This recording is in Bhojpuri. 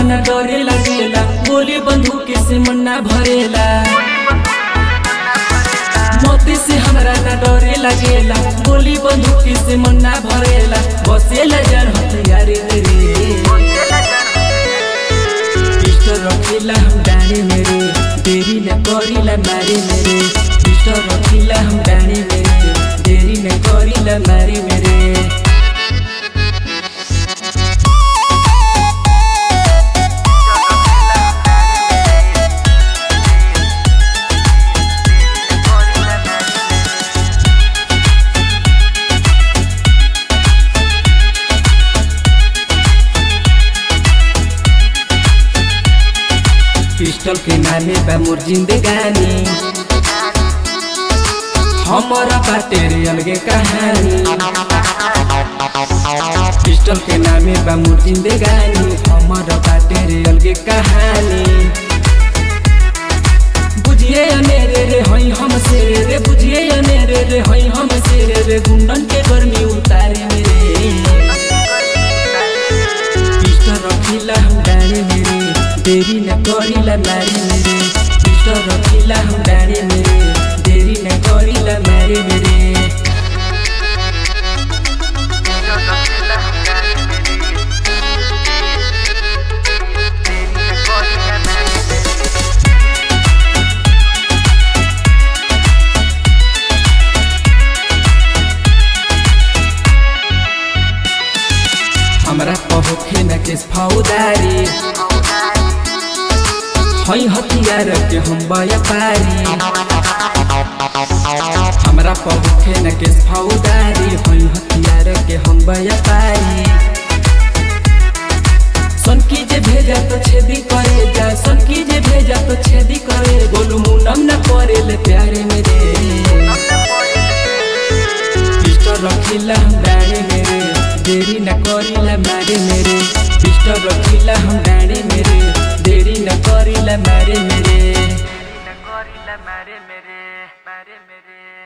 न डरे लगेला गोली बंदूक से मन ना भरेला मोती से हमरा न डरे लगेला गोली बंदूक से मन ना भरेला बसेला जन हथियारी मेरे पिस्टल रखिला हम डाणी मेरे देरी न करिला मारी मेरे पिस्टल रखिला हम डाणी मेरे देरी न करिला मारी मेरे पिस्टल के नामे बा मोर जिंदगानी हमारा बाटे रे अलगे कहानी पिस्टल के नामे बा मोर जिंदगानी हमारा बाटे रे अलगे कहानी बुझिए अनेरे रे हई हम से रे रे बुझिए अनेरे रे हई हम से रे रे गुंडन के गर्मी उतारे मेरे पिस्टल रखिला हम डाणी मेरे देरी न करिला मारी मेरे पिस्टल रखिला हम डाणी मेरे देरी न करिला मारी मेरे हमरा पहुखे न केस फौदारी हई हथियार के हम व्यापारी हमरा पहुखे न केस फौदारी हई हथियार के हम व्यापारी सन की जे भेजा तो छेदी करे जा सन की जे भेजा तो छेदी करे बोलू मुनम न करे ले प्यारे मेरे पिस्टल रखिला हम डाणी मेरे देरी न करिला मारे मेरे पिस्टल रखिला हम डाणी मेरे देरी न करिला मारे मेरे Nagorila mare mere, mare mere.